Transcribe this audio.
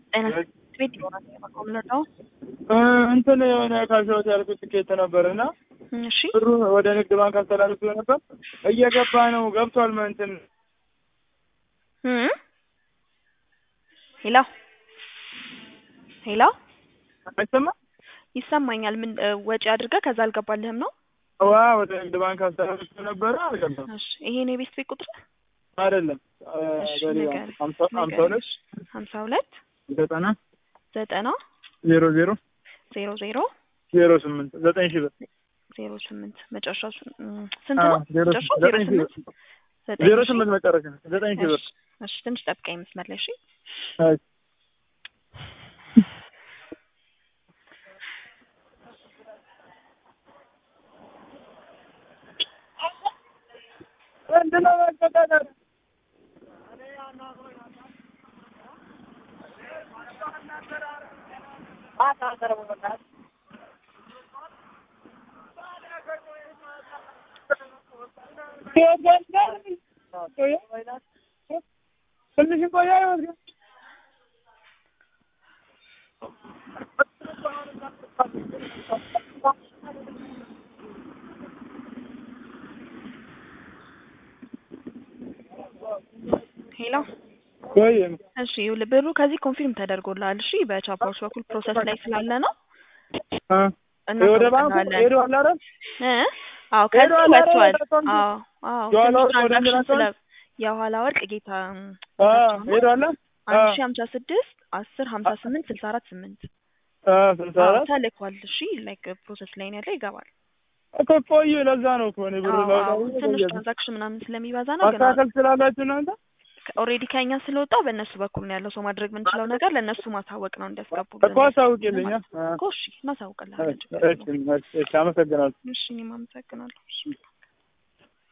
ጤና ቤት ይሆናል የምንረዳው። እንትን የሆነ ካሽሮት ያልኩት ትኬት ነበር እና እሺ ብሩ ወደ ንግድ ባንክ አስተላልፎ ነበር እየገባ ነው ገብቷል። እንትን እም ሄሎ ሄሎ አይሰማ ይሰማኛል። ምን እ፣ ወጪ አድርገህ ከዛ አልገባልህም ነው? ዋ ወደ ንግድ ባንክ አስተላልፎ ነበረ አልገባም። እሺ ይሄን የቤት ቤት ቁጥር አይደለም አ፣ እሺ በሌላ ንገረኝ፣ ሀምሳ ሀምሳ ንገረኝ። ሁለት ሀምሳ ሁለት ዘጠና ዘጠና ዜሮ ዜሮ ዜሮ ዜሮ ዜሮ ስምንት ዘጠኝ ሺህ ብር ዜሮ ስምንት መጨረሻው ስ- እም፣ ስንት አ፣ ነው? ዜሮ መጨረሻው ዜሮ ዘጠኝ ሺህ ስምንት ብር ዘጠኝ ዜሮ ሺህ። ስምንት መጨረሻ ዘጠኝ ሺህ ብር እሺ እሺ፣ ትንሽ ጠብቀኝ መስመር ላይ እሺ። አይ፣ ምንድነው መቆጣጠር? ትንሽ ቆያ ይወስድ ሄሎ ወይ እሺ፣ ይኸውልህ ብሩ ከዚህ ኮንፊርም ተደርጎልሃል። እሺ በቻፓዎች በኩል ፕሮሰስ ላይ ስላለ ነው አ ወደ ባንኩ እናሳውቅልሃለን። ሄዶ አለ አይደል? እ አዎ ከዚህ ሄዶ አለ አይደል? ወጥቷል። ወደ አካውንቱ? አዎ አዎ የኋላ ትንሽ ወርቅ ወደ ትራንዛክሽን እንትን ስለ አካውንት? የኋላ ወርቅ ጌታ አ ሄዶ አለ? አንድ ሺህ ሀምሳ ስድስት አስር ሀምሳ ስምንት ስልሳ አራት ስምንት አ ስልሳ አዎ አራት ተልኳል። እሺ ላይክ ፕሮሰስ ላይ ነው ያለ ይገባል። እኮ ቆየ። ለዛ ነው እኮ እኔ ብሩ አዎ አዎ ላውጣው ትንሽ ትራንዛክሽን ምናምን ስለሚበዛ ነው ግን ማስተካከል ስላላችሁ እናንተ ኦልሬዲ ከኛ ስለወጣ በእነሱ በኩል ነው ያለው። ሰው ማድረግ የምንችለው ነገር ለእነሱ ማሳወቅ ነው እንዲያስገቡ እኮ አሳውቂልኝ። አ እኮ እሺ እናሳውቅልሃለን። ችግር እሺ የለውም። እሺ፣ አመሰግናለሁ። እሺ እኔም አመሰግናለሁ። እሺ